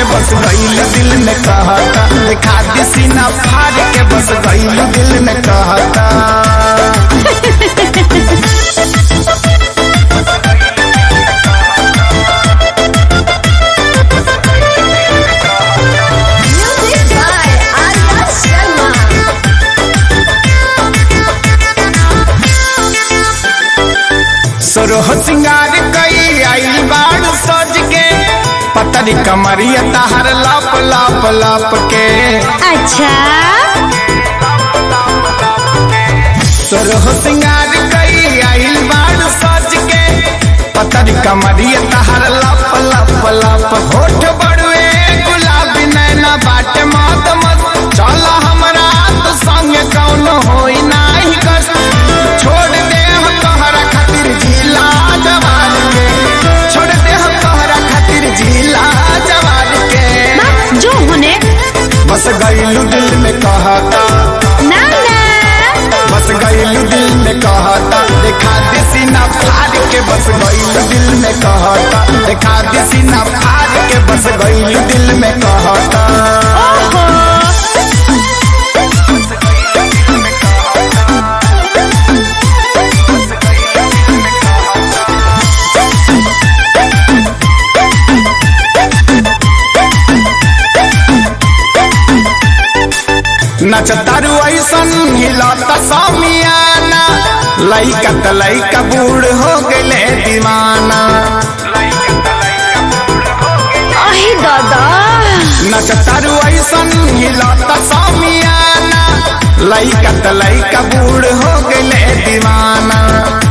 बस गईल दिल में कहता दिखा दी सीना फाड़ के बस गईल दिल में कहता Music by Arya Sharma. सोरह सिंगार कई आइल बाड़ सज के पतरी कमरिया तहर लाप लाप लाप के अच्छा सोरह सिंगार कई आइल बाड़ सज के पतरी कमरिया तहर लाप लाप लाप होठ बड़ुए गुलाबी नैना बाट मत मत चल हमरा तो संग कौन होई नाही कष्ट छोड़ दे हम तोहरा खातिर जिला जवान के छोड़ दे हम तोहरा खातिर जिला जवान के बस जो होने बस गईलू दिल में कहता ना ना बस गईलू दिल में कहता देखा दे सीना फाड़ के बस गईलू दिल में कहता देखा दे सीना फाड़ के बस गईलू दिल में कहता ओहो नचतारू ऐसन हिलता समियाना लइका त लइका बूढ़ हो गए दीवाना अही दादा नचतारू ऐसन हिलता समियाना लइका त लइका बूढ़ हो गए दीवाना